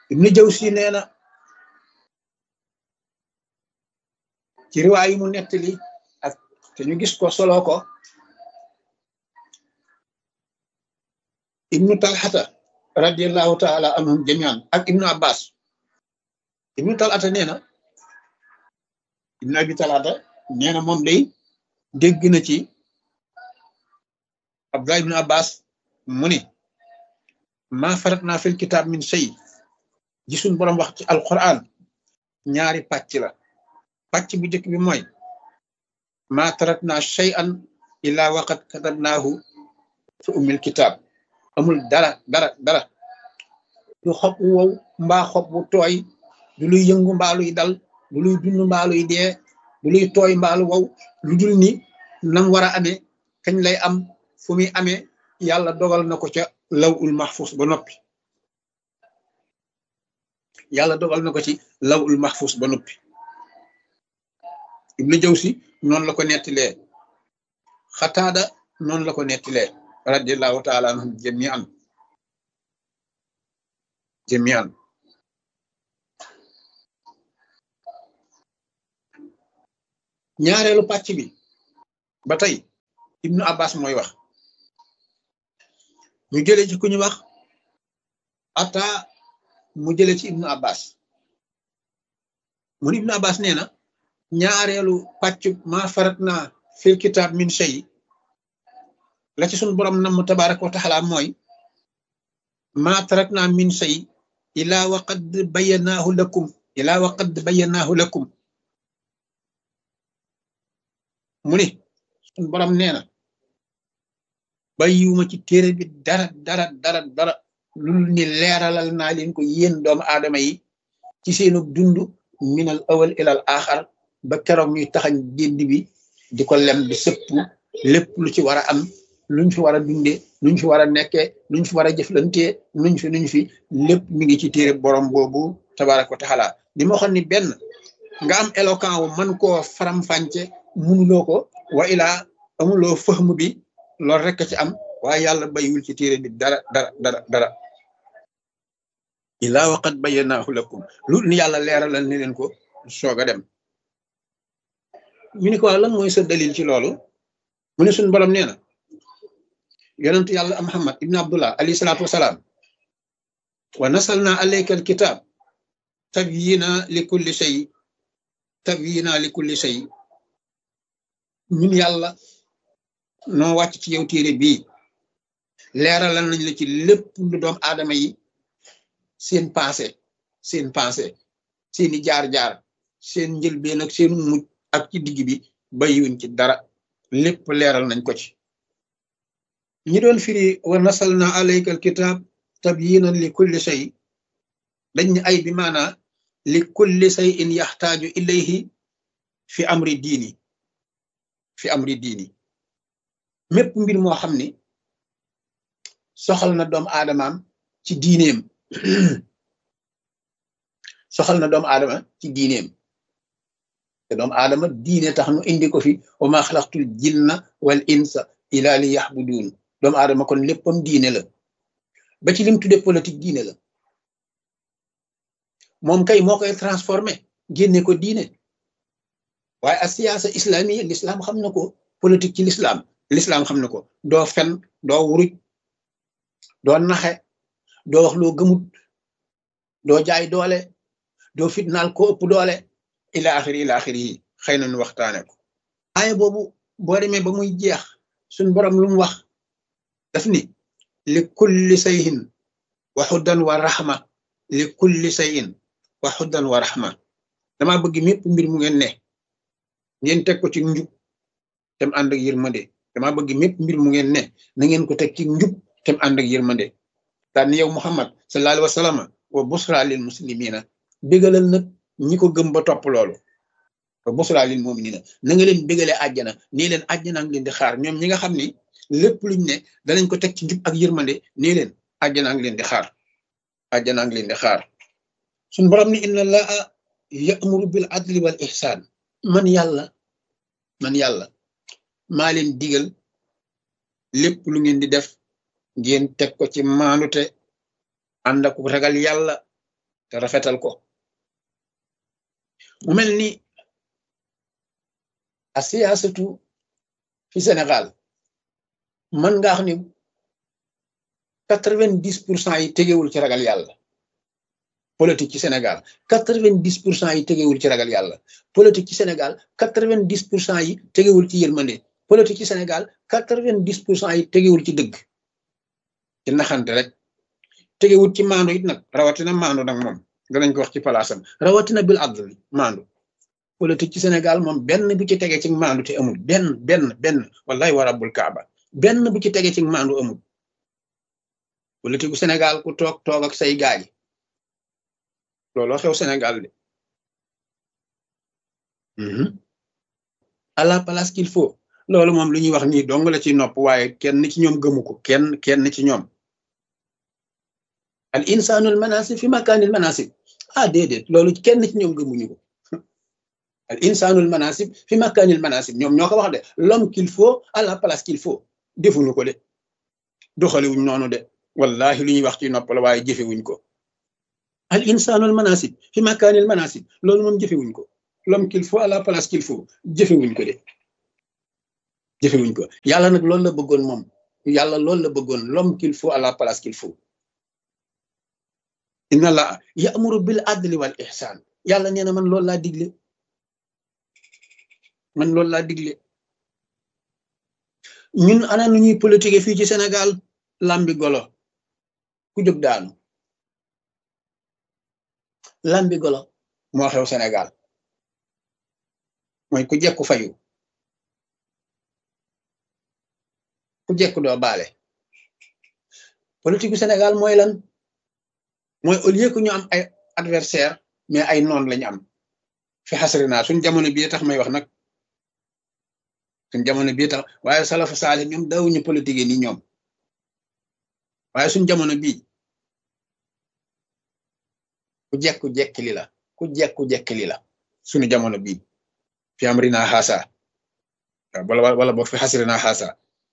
ibnu jawsi nee na ci riwaay yi mu nettali ak te ñu gis ko solo ko ibnu talxata radiallahu taala anhum jamian ak ibnu abbas ibnu talxata nee na ibnu abi talxata nee na moom day dégg na ci abdullah ibnu abbas mu ni maa farat naa fil kitaab min shay gisuñ boroom wax ci alquran ñaari pàcc la pàcc bu njëkk bi mooy maa tarat naa shay an illaa waqat katabnaahu fi ummil kitaab amul dara dara dara du xob wu wow mbaa xob wu tooy du luy yëngu mbaa luy dal du luy dund mbaa luy dee du luy tooy mbaa lu wow lu dul ni nam war a amee kañ lay am fu muy amee yàlla dogal na ko ca law ul mahfus ba noppi yàlla dogal na ko ci law ul mahfus ba noppi ibnu jawsi noonu la ko nettilee xataada noonu la ko nettilee radiallahu taala anhum jamian jamian ñaareelu pàcc bi ba tey ibnu abbas mooy wax ñu jële ci ku ñu wax ata mu jële ci ibnu abbas mun ibnu abbas nee na ñaareelu pàcc ma farat naa fil kitaab min shay la ci sun borom nam tabaraka wa taala mooy ma tarak naa min shay ila wa qad bayanaahu lakum ila wa qad bayanaahu lakum mu ni sun borom nee na bàyyiwuma ci téere bi dara dara dara dara lul ni leeralal naa leen ko yéen doomu aadama yi ci seenu dund minal awal ilal axar ba keroog ñuy taxañ génd bi di ko lem di sëpp lépp lu ci war a am luñ fi war a dundee luñ fi war a nekkee luñ fi war a jëflantee nuñ fi nuñ fi lépp mi ngi ci téere borom boobu tabaraka wa taala li ma waxoon ni benn nga am éloquent wu man koo faram-fànce munuloo ko wa ilaa amuloo fëxmu bi loolu rek ci am waaye yàlla bayiwul ci téere bi dara dara dara dara ilaa waqat bayyanahu lakum lu ni yàlla leeralal ni leen ko soog a dem ñu ni ko lan mooy sa dalil ci loolu mu ne suñu borom nee na yonentu yàlla muhammad ibn abdullah alayhi salaatu wasalaam wa nasalna alayka alkitab tabyina li kulli shay tabyina li kulli shay ñun yàlla noo wàcc ci yow téere bii leeralal nañ la ci lépp lu doom aadama yi seen passé seen passé seeni jaar-jaar seen njëlbeen ak seen mujj ak ci digg bi bayiwuñ ci dara lépp leeral nañ ko ci ñi doon firi wa nasalna alayka alkitab tabyinan li kulli shay dañ ne ay bi maana li kulli shay in yaxtaaju ilayhi fi amri diini fi amri diini mépp mbir moo xam ni soxal na doomu aadamaam ci diineem soxal na doomu aadama ci diineem te doomu aadama diine tax nu indi ko fi wa ma xalaqtul jinna wal insa ila li yaxbuduun doomu aadama kon léppam diine la ba ci lim tudde politique diine la moom kay moo koy transformé génne ko diine waaye a siyaasa islamiya l'islam xam na ko politique ci l'islam l'islam xam na ko doo fen doo wuruj doo naxe doo wax loo gëmut doo jaay doole doo fitnaal ko ëpp doole ila axiri ila axiri yi xëy na nu waxtaane ko waaye boobu boo demee ba muy jeex suñ borom lu mu wax daf ni li kulli sayin wa xuddan wa raxma li kulli sayin wa xuddan wa raxma dama bëgg mépp mbir mu ngeen ne ngeen teg ko ci njub tem ànd ak yërmande dama bëgg mépp mbir mu ngeen ne na ngeen ko teg ci njub tem ànd ak yërmande daan yow muhammad sallallahu alayhi wa sallam wa busra lil muslimina bégalal nag ñi ko gëm ba topp loolu wa busra lil muminina na nga leen bégale àjjana nii leen àjjana ngi leen di xaar ñoom ñi nga xam ni lépp luñ ne danañ ko teg ci njub ak yërmande nii leen àjjana ngi leen di xaar àjjana ngi leen di xaar suñ borom ni inna allaha ya'muru bil adli wal ihsan man yàlla man yàlla maa leen digal lépp lu ngeen di def ngeen teg ko ci maanute ànd ak ragal yàlla te rafetal ko mu mel ni a siyaasatu fi Sénégal mën nga xam ni quatre-vingt-dix pour cent yi tegewul ci ragal yàlla politique ci Sénégal quatre-vingt-dix pour cent yi tegewul ci ragal yàlla politique ci Sénégal quatre-vingt-dix pour cent yi tegewul ci yërmande politique ci Sénégal quatre-vingt-dix pour cent yi tegewul ci dëgg ci naxante rek tegewul ci maandu it nag rawatina maandu nag moom danañ ko wax ci palaasam rawatina bil adl maandu politique ci Sénégal moom benn bu ci tege ci maandu te amul benn benn benn wallahi wa rabbul kaaba benn bu ci tege ci maandu amul politique bu Sénégal ku toog toog ak say gaay looloo xew Sénégal de à la place qu'il faut loolu moom lu ñuy wax nii dong la ci nopp waaye kenn ci ñoom gëmu ko kenn kenn ci ñoom al insanul manasib fi makaanil manasib ah déedéet loolu kenn ci ñoom gëmuñu ko al insanul manasib fi makaanil manasib ñoom ñoo ko wax de l'homme qu'il faut à la place qu'il faut defuñu ko de doxaliwuñ noonu de wallahi lu ñuy wax ci nopp la waaye jëfewuñ ko al insanul manasib fi makaanil manasib loolu moom jëfewuñ ko l'homme qu'il faut à la place qu'il faut jëfewuñ ko de jëfewuñ ko yàlla nag loolu la bëggoon moom yàlla loolu la bëggoon l'homme qu'il faut à la place qu'il faut inna la ya'muru bil adli wal ihsan yàlla nee na man loolu laa digle man loolu laa digle ñun ana nu ñuy politique fii ci Sénégal lambi golo ku jóg daanu lambi golo moo xew Sénégal mooy ku jekku fayu ku jekku doo baale politique bu Sénégal mooy lan mooy au lieu que ñu am ay adversaire mais ay noon lañu am fi xasri naa suñ jamono bii tax may wax nag suñ jamono bii tax waaye salafu saali ñoom dawuñu politique ni ñoom waaye suñ jamono bii ku jekku jekkili la ku jekku jekkili la suñu jamono bii fi am rina xaasa wala wala boog fi xasri naa xaasa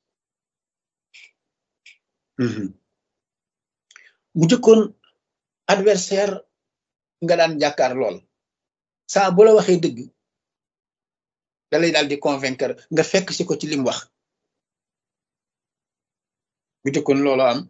bu jëkkoon adversaire nga daan jàkkaar lool saa bu la waxee dëgg da lay daal di convaincre nga fekk si ko ci lim wax bu jëkkoon loolu am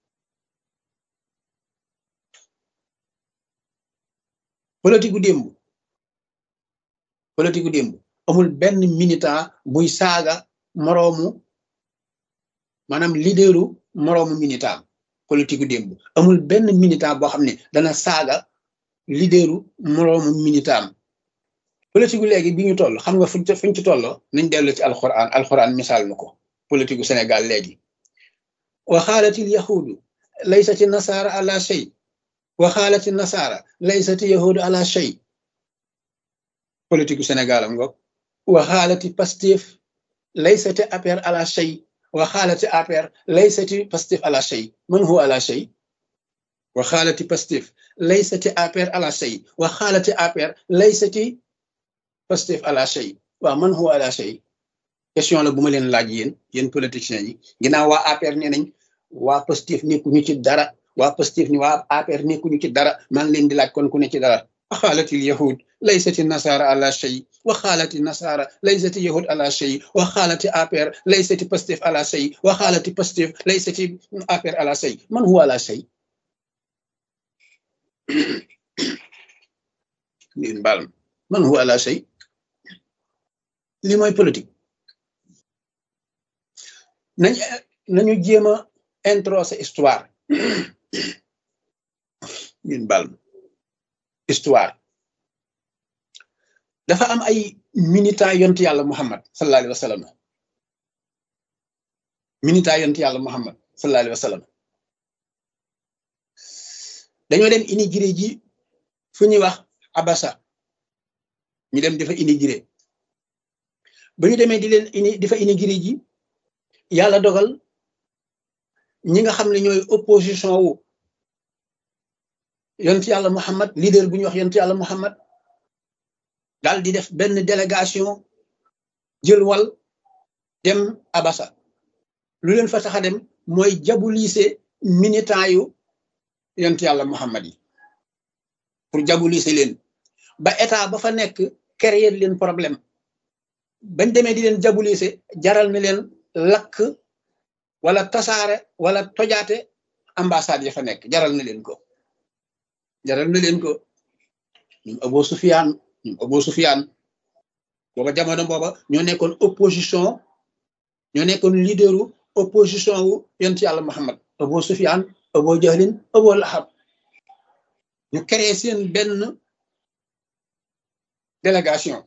politique gu démb politique gu démb amul benn militant buy saaga moroomu maanaam leaderu moroomu militant politique gu démb amul benn militant boo xam ne dana saaga leaderu moroomu militant politique gu léegi bi ñu toll xam nga fuñ fuñ ci tolloo nañ dellu ci alxuraan alxuraan misaal na ko politique gu Sénégal léegi wa xaalatil yahudu laysati nasaara ala shay wa xaalati nasaara laysati yahudu ala shay politique gu Sénégal am nga wa xaalati Pastef laysati APR ala shay wa xaalati APR laysati Pastef ala shay man huwa ala shay wa xaalati Pastef laysati APR ala shay wa xaalati APR laysati Pastef ala shay waaw man huwa ala shay question la bu ma leen laaj yéen yéen politiciens yi ginnaaw waa APR nee nañ waa Pastef nekkuñu ci dara waa Pastef ni waa APR nekkuñu ci dara maa ngi leen di laaj kon ku ne ci dara wa xaalati yahud laysati nasara ala shay wa xaalati nasara laysati yahud ala shay wa xaalati APR laysati Pastef ala shay wa xaalati Pastef laysati APR ala shay man huwa ala shay ngeen baal man huwa ala shay li mooy politique nañ nañu jéem a introsé histoire ngeen baal histoire dafa am ay militant yont yàlla Muhammad sallallahu alayhi wa sallam militant yont yàlla Muhammad sallallahu alayhi wa sallam dañoo dem immigré ji fu ñuy wax Abasa ñu dem dafa immigré ba ñu demee di leen ini dafa immigré ji yàlla dogal ñi nga xam ne ñooy opposition wu yont yàlla Muhammad leader bu ñuy wax yont yàlla Muhammad daal di def benn délégation jël wal dem Abasa lu leen fa tax a dem mooy jabulise militant yu yont yàlla Muhammad yi pour diaboliser leen ba état ba fa nekk créer leen problème bañ demee di leen diaboliser jaral na leen lakk wala tasaare wala tojaate ambassade ya fa nekk jaral na leen ko jaral na leen ko ñoom Abu Sufyaan ñoom Abu Sufyaan booba jamono booba ñoo nekkoon opposition ñoo nekkoon leaderu opposition wu yonent yàlla Muhammad Abu Sufyaan Abu Jahlin Abu Lahab ñu créé seen benn délégation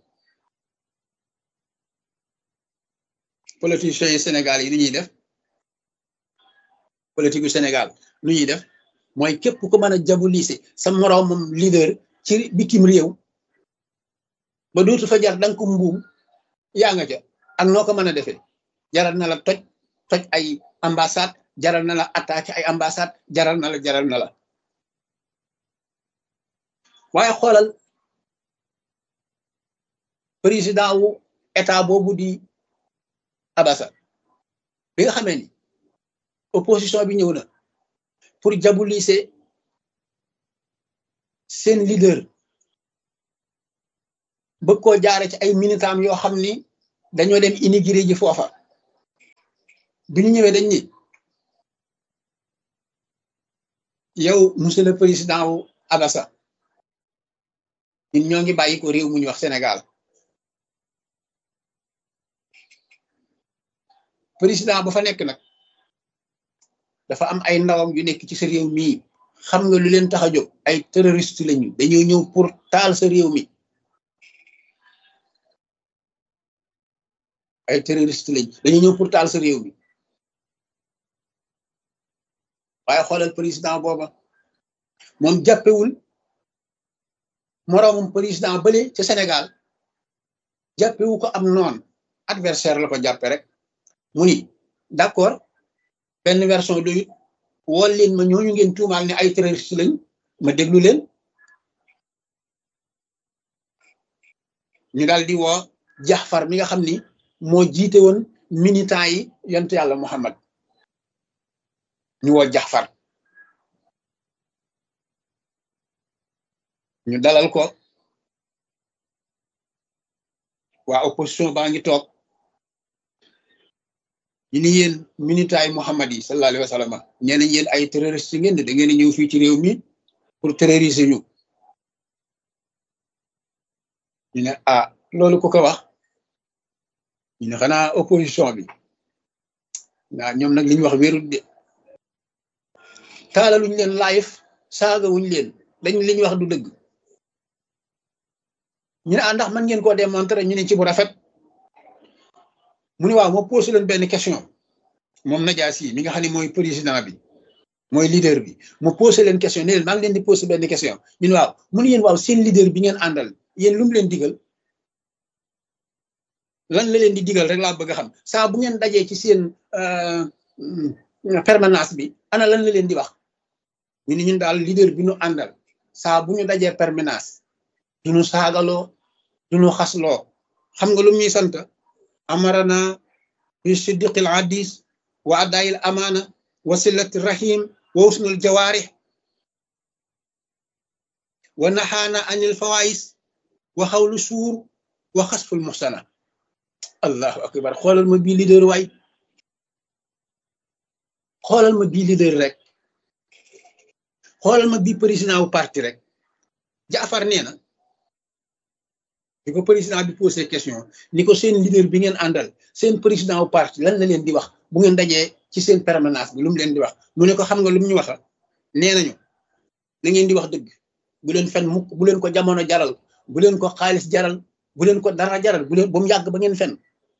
politiciens yi Sénégal yi nu ñuy def politique yu Sénégal nu ñuy def mooy képp ku mën a diaboliser sa moroomam leader ci bitim réew ba dootu fa jar danga ko mbuum yaa nga ca ak noo ko mën a defee jaral na la toj toj ay ambassade jaral na la attaqué ay ambassade jaral na la jaral na la waaye xoolal président wu état boobu di Abassa bi nga xamee ni opposition bi ñëw na pour diaboliser seen leader bëgg koo jaare ci ay militam yoo xam ni dañoo dem immigré ji foofa bi ñu ñëwee dañ ni yow monsieur le président wu Abassa ñun ñoo ngi bàyyi ko réew mu ñu wax Sénégal président ba fa nekk nag dafa am ay ndawam yu nekk ci sa réew mii xam nga lu leen tax a jóg ay terroriste lañu dañoo ñëw pour taal sa réew mi ay terroriste lañ dañoo ñëw pour taal sa réew mi waaye xoolal président booba moom jàppewul moroomum président bële ca Sénégal jàppewu ko am noon adversaire la ko jàppe rek mu ni d'accord benn version doyut wool leen ma ñooñu ngeen tuumaal ne ay terroriste lañ ma déglu leen ñu daal di woo Jaxfar mi nga xam ni moo jiite woon militant yi yonent yàlla Muhammad ñu woo Jaxfar ñu dalal ko waa opposition baa ngi toog ñu ni yéen militaay Muhammad yi sallallahu alayhi wa sallam nee nañ yéen ay terroriste ngeen da ngeen ñëw fii ci réew mi pour terroriser ñu ñu ne ah loolu ku ko wax ñu ne xanaa opposition bi waaw ñoom nag li ñu wax wérul de taalaluñ leen live saagawuñ leen dañ li ñu wax du dëgg ñu ne ah ndax mën ngeen koo démontrer ñu ne ci bu rafet mu ne waaw moo posé leen benn question moom Najaasi yi mi nga xam ne mooy président bi mooy leader bi mu posé leen question ne leen maa ngi leen di posé benn question ñu ne waaw mu ne yéen waaw seen leader bi ngeen àndal yéen lu mu leen digal lan la leen di digal rek laa bëgg a xam saa bu ngeen dajee ci seen permanence bi ana lan la leen di wax ñu ne ñun daal leader bi ñu àndal saa bu ñu dajee permanence du ñu saagaloo du ñu xasloo xam nga lu ñuy sant amarana bi siddiqil hadis wa adayil amaana wa silati rahim wa usnul jawaarih wa naxaana anil fawais wa xawlu suur wa xasful muxsana allahu akbar xoolal ma bii leader waay xoolal ma bii leader rek xoolal ma bii président wu parti rek jaafar nee na di ko président bi posé question ni ko seen leader bi ngeen àndal seen président wu parti lan la leen di wax bu ngeen dajee ci seen permanence bi lu mu leen di wax mu ne ko xam nga lu mu ñu waxa nee nañu na ngeen di wax dëgg bu leen fen mukk bu leen ko jamono jaral bu leen ko xaalis jaral bu leen ko dara jaral bu leen ba mu yàgg ba ngeen fen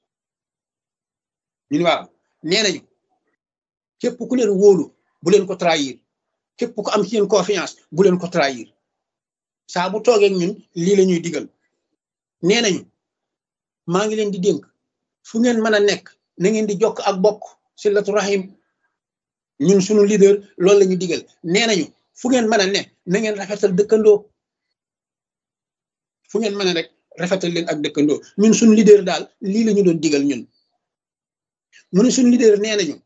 ñun waaw nee nañu képp ku leen wóolu bu leen ko trahir képp ku am ci yéen confiance bu leen ko trahir saa bu toogee ñun lii la ñuy digal nee nañu maa ngi leen di dénk fu ngeen mën a nekk na ngeen di jokk ak bokk silatu rahim ñun suñu leader loolu la ñu digal nee nañu fu ngeen mën a ne na ngeen rafetal dëkkandoo fu ngeen mën a rek rafetal leen ak dëkkandoo ñun suñu leader daal lii la ñu doon digal ñun mu ne suñu leader nee nañu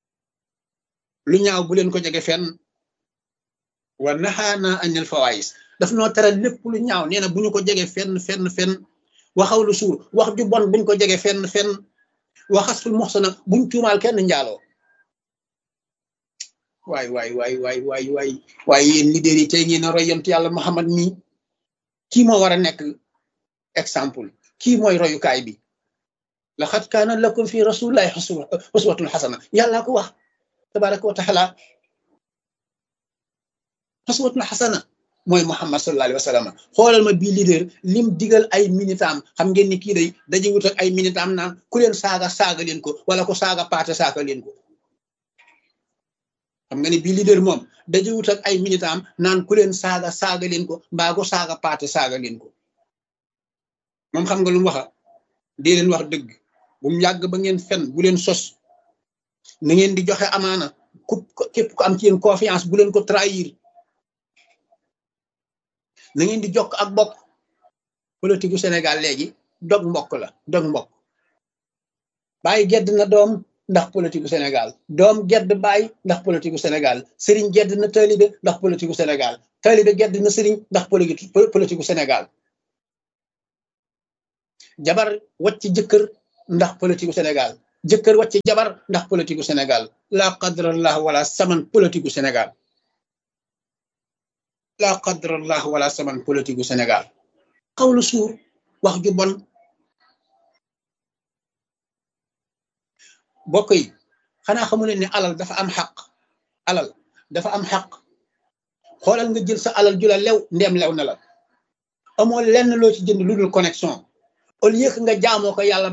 lu ñaaw bu leen ko jege fenn wa naxaana anil fawaayis daf noo tere lépp lu ñaaw nee na bu ñu ko jege fenn fenn fenn waxaw lu suur wax ju bon buñ ko jege fenn fenn waxasul moxsana buñ tuumaal kenn njaaloo waay waay waay waay waay waay waaye yéen leader yi tey ngeen a roy yonent yàlla Muhammad mii kii moo war a nekk exemple kii mooy royukaay bi laqad kaana lakum fi rasulillahi uswatun xasana yàllaa ko wax tabaraka wa taala uswatun xasana mooy Muhammad sallallahu alayhi wa sallam xoolal ma bii leader lim digal ay minitam xam ngeen ni kii day daje wut ak ay minitam naan ku leen saaga saaga leen ko wala ko saaga paate saaga leen ko xam nga ni bii leader moom daje wut ak ay minitam naan ku leen saaga saaga leen ko mbaa ko saaga paate saaga leen ko moom xam nga lu mu waxa dee leen wax dëgg bu mu yàgg ba ngeen fen bu leen sos na ngeen di joxe amaana ku képp ku am ci yéen confiance bu leen ko trahir na ngeen di jokk ak bokk politique gu Sénégal léegi dog mbokk la dog mbokk bàyyi gedd na doom ndax politique gu Sénégal doom gedd bàyyi ndax politique gu Sénégal sëriñ gedd na taalibe ndax politique gu Sénégal taalibe gedd na sëriñ ndax politique gu Sénégal jabar wacc jëkkër ndax politique gu Sénégal jëkkër wacc jabar ndax politique gu Sénégal la qadrallah wala saman politique gu Sénégal la qadrallah wala saman politique gu Sénégal xawlu suur wax ju bon bokk yi xanaa xamu leen ne alal dafa am xaq alal dafa am xaq xoolal nga jël sa alal ju la lew ndeem lew na la amoo lenn loo ci jënd lu dul connexion au lieu que nga jaamoo ko yàlla